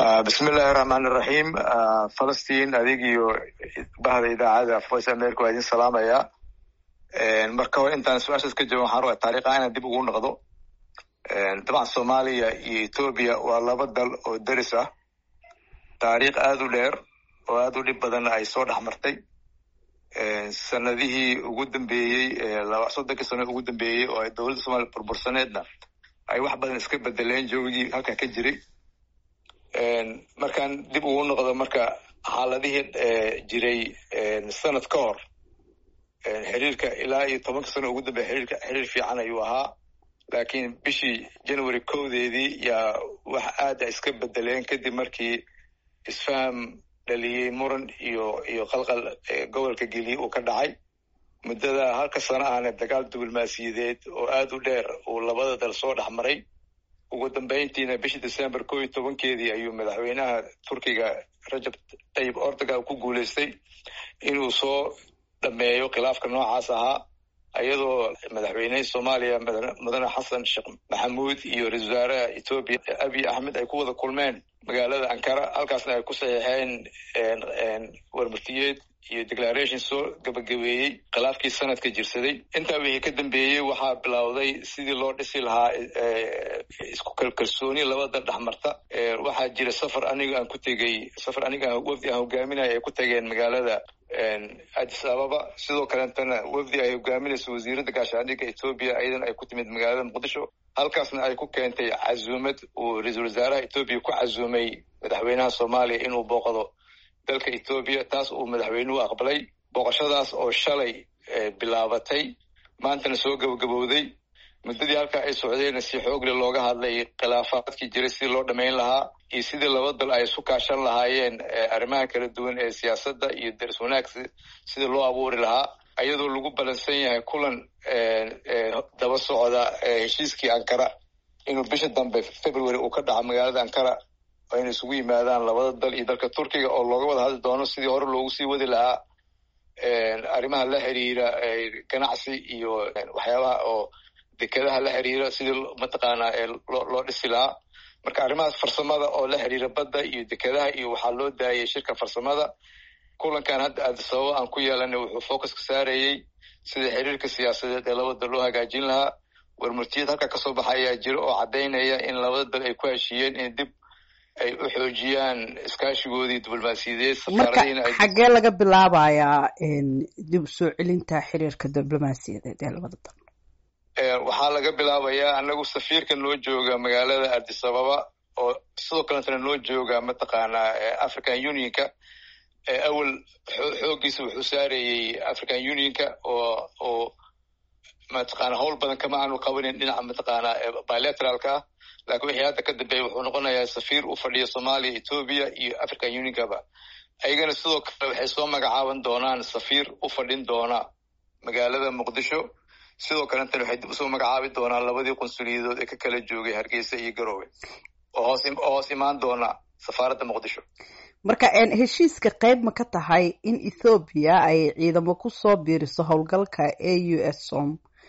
bismillahi raxmaan iraxiim falastiin adig iyo bahda idaacada voice america waa idin salaamaya marka hore intaan su-aashaas ka jawin waxaan rabaa taariikha inaan dib ugu noqdo dabcan soomaaliya iyo etoobiya waa laba dal oo deris ah taariikh aada u dheer oo aada u dhib badan ay soo dhex martay sanadihii ugu dambeeyey soddonkii sano ugu dambeeyey oo ay dowladda soomaliya burbursaneedna ay wax badan iska bedeleen joogigii halkan ka jiray markaan dib ugu noqdo marka xaaladihii jiray sanad ka hor xiriirka ilaa iyo tobanka sano ugu dambeya xiriirka xiriir fiican ayuu ahaa laakiin bishii january kowdeedii yaa wax aada iska bedeleen kadib markii isfaham dhaliyey muran iyo iyo qalqal gobolka geliye uu ka dhacay muddada halka sano ahna dagaal diblomaasiyadeed oo aada u dheer uu labada dal soo dhex maray ugu dambeyntiina bishii december ko iyo tobankeedii ayuu madaxweynaha turkiga rajab tayib ordogan ku guuleystay inuu soo dhameeyo khilaafka noocaas ahaa iyadoo madaxweynehii soomaaliya mudane xasan sheekh maxamuud iyo ra-isul wasaaraha etoobiya abiy axmed ay ku wada kulmeen magaalada ankara halkaasna ay ku saxiixeen warmurtiyeed iyo declaration soo gabagabeeyey khilaafkii sanadka jirsaday intaa wixii ka dambeeyey waxaa bilowday sidii loo dhisi lahaa isku kalkalsooni labada dhex marta waxaa jira safar aniga aan ku tegey safar aniga wafdi aan hogaaminaya ay ku tageen magaalada addis ababa sidoo kaleetana wafdi ay hogaaminayso wasiiradda gaashaandhigga etoobiya ayadana ay ku timid magaalada muqdisho halkaasna ay ku keentay casuumad uu ra-iisul wasaaraha etoobiya ku casuumay madaxweynaha soomaaliya inuu booqdo dalka etoobiya taas uu madaxweynuhu aqbalay booqashadaas oo shalay bilaabatay maantana soo gabagabowday muddadii halkaa ay socdeenna si xoogle looga hadlay khilaafaadkii jiray sidii loo dhammayn lahaa iyo sidii laba dal ay isu kaashan lahaayeen arrimaha kala duwan ee siyaasadda iyo daris wanaag sidii loo abuuri lahaa ayadoo lagu balansan yahay kulan daba socda heshiiskii ankara inuu bisha dambe february uu ka dhaco magaalada ankara ayna isugu yimaadaan labada dal iyo dalka turkiga oo looga wada hadli doono sidii hore loogu sii wadi lahaa arrimaha la xiriira ganacsi iyo waxyaabaha oo dekedaha la xiriira sidii mataqaanaa loo dhisi lahaa marka arrimahaas farsamada oo la xiriira badda iyo dekedaha iyo waxaa loo daayay shirka farsamada kulankan hadda aadisababa aan ku yeelanay wuxuu focuska saarayey sida xiriirka siyaasadeed ee labada dal loo hagaajin lahaa warmurtiyad halka kasoo baxa ayaa jira oo caddaynaya in labada dal ay ku heshiiyeen in dib ay u xoojiyaan iskaashigoodii diblomaasiyadeed marka xaggee laga bilaabayaa dib usoo celinta xiriirka diblomaasiyadeed ee labada dal waxaa laga bilaabayaa anagu safiirka noo jooga magaalada addis ababa oo sidoo kaletana noo jooga mataqaanaa african unionka awel xooggiisa wuxuu saarayey african unionka oo oo mataqaana howl badan kama aanu qabanin dhinaca mataqaanaa bilateralka ah laakiin wixii hadda ka dambeeya wuxuu noqonayaa safiir u fadhiya soomaaliya etoobiya iyo african unionkaba ayagana sidoo kale waxay soo magacaaban doonaan safiir u fadhin doona magaalada muqdisho sidoo kalentana waxay dib usoo magacaabi doonaan labadii qunsuliyadood ee ka kala joogay hargeysa iyo garoowe oo hoos oo hoos imaan doona safaaradda muqdisho marka heshiiska qayb ma ka tahay in ethoobiya ay ciidamo kusoo biiriso howlgalka a u s som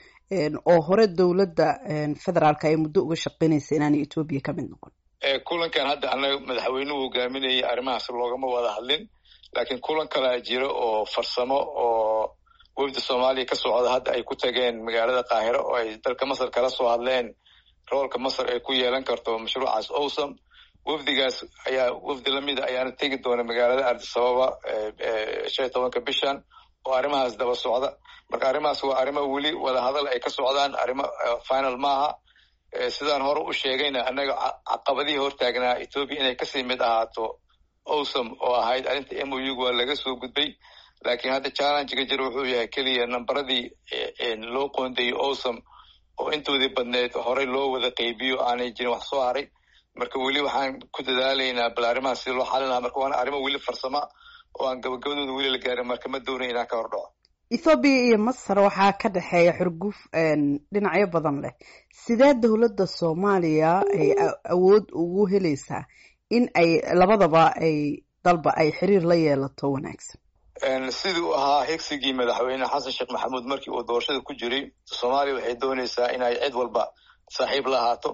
oo hore dowladda federaalka ay muddo uga shaqeynaysa inaanay etoobiya ka mid noqon kulankan hadda anaga madaxweynuhu hogaaminayay arrimahaas loogama wada hadlin laakiin kulan kalaa jira oo farsamo oo wafdi soomaaliya ka socda hadda ay ku tageen magaalada qaahiro oo ay dalka masar kala soo hadleen roolka masar ay ku yeelan karto mashruucaas owsam wafdigaas ayaa wafdi lamida ayaana tegi doona magaalada ardisababa shan iyo tobanka bishan oo arrimahaas daba socda marka arrimahaas waa arrimo weli wadahadal ay ka socdaan arrimo final maaha sidaan hore u sheegayna annaga caqabadihii hortaagnaa etoobiya inay kasii mid ahaato owsam oo ahayd arrinta m o u waa laga soo gudbay laakiin hadda challengega jira wuxuu yahay keliya nambaradii loo qoondeeyey owsam oo intoodii badneed horey loo wada qeybiyo aanay jirin wax soo haray marka weli waxaan ku dadaalaynaa bal arrimahaas sida loo xalin lahaa marka waana arrimo weli farsama oo aan gabagabadooda weli la gaarin marka ma doonay inaan ka hor dhaco ethoobiya iyo masar waxaa ka dhexeeya xurguf dhinacyo badan leh sidee dowladda soomaaliya ay awood ugu helaysaa in ay labadaba ay dalba ay xiriir la yeelato wanaagsan sidii u ahaa higsigii madaxweyne xasan sheekh maxamuud markii uu doorashada ku jiray soomaaliya waxay doonaysaa inay cid walba saaxiib la ahaato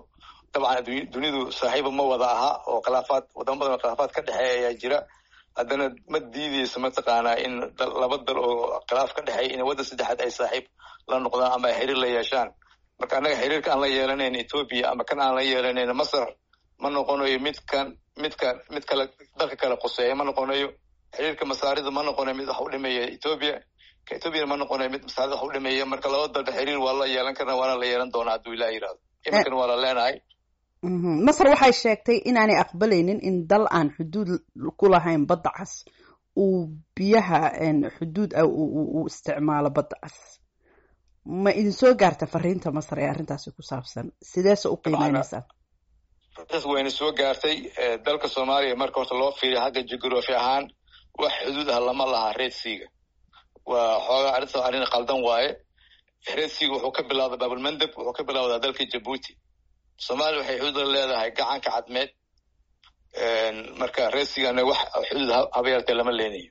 dabcan dunidu saaxiiba ma wada aha oo khilaafaad wadamo badan oo khilaafaad ka dhexeeya ayaa jira haddana ma diideyso mataqaanaa in laba dal oo khilaaf ka dhexeeya in waddan saddexaad ay saaxiib la noqdaan ama ay xiriir la yeeshaan marka annaga xiriirka aan la yeelanayn etoobiya ama kan aan la yeelanayn masar ma noqonayo midkan midkan mid kale dalka kale quseeya ma noqonayo xiriirka masaarida ma noqonayo mid wax u dhimeeya etoobiya ka etoobiyana ma noqonayo mid masaarida wax u dhimeeya marka laba dalba xiriir waa la yeelan karna waana la yeelan doonaa hadduu ilaah yirahdo iminkana waa la leenahay masar waxay sheegtay inaanay aqbalaynin in dal aan xuduud ku lahayn badda cas uu biyaha xuduud ah uu isticmaalo badda cas ma idin soo gaarta fariinta masar ee arrintaasi ku saabsan sideese u qiimeynaysaa taas wayna soo gaartay dalka soomaaliya marka horta loo fiiriya xagga jugraphy ahaan wax xuduud ah lama laha red seaga waa xoogaa arrinta arrin qaldan waaye red seaga wuxuu ka bilowda babulmandeb wuxuu ka bilowdaa dalka jabuuti soomaaliya waxay xuduud la leedahay gacanka cadmeed marka red seagana wax xuduud habeertee lama leenayo